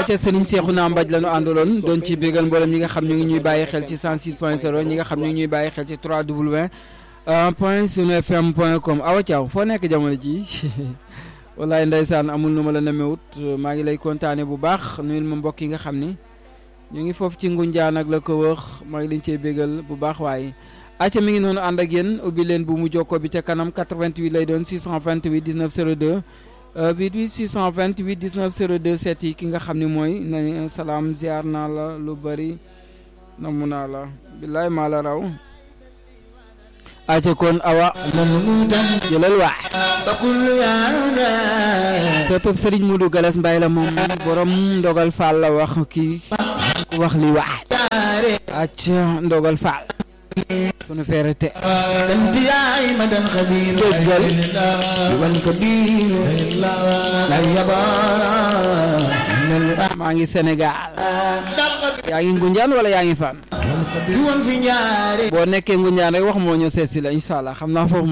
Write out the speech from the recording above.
acca Serigne Cheikhouna Mbaj la ñu àndaloon doon ci bégal mboolem ñi nga xam ñu ngi ñuy bàyyi xel ci 106.0 ñi nga xam ñu ngi ñuy bàyyi xel ci 3W point sunu fm point com awa Thiaw foo nekk jamono ji wallaay ndeysaan amul nu ma la nemewut maa ngi lay kontaane bu baax nuyul ma mbokk yi nga xam ni ñu ngi foofu ci Ngunjaan ak la ko wër maa ngi leen cee bégal bu baax waaye acca mi ngi noonu ànd ak yéen ubbi leen bu mu jokkoo bi ca kanam 88 lay doon 628 19 02 88 628 19 02 seet yi ki nga xam ne mooy na salaam ziar naa la lu bari namu naa la billaay maa la raw acca kon awa jëlal waa sa pëp sëriñ Modou Galas Mbaye la moom borom ndogal Fall la wax kii wax li waa acca ndogal Fall sunu feere te danti yaay ma dan xabiir déggal wan ko biir la yabaara maa ngi Sénégal yaa ngi Ngunjaan wala yaa ngi fan wan fi ñaare boo nekkee Ngunjaan rek wax moo ñëw seet si la incha allah xam naa foofu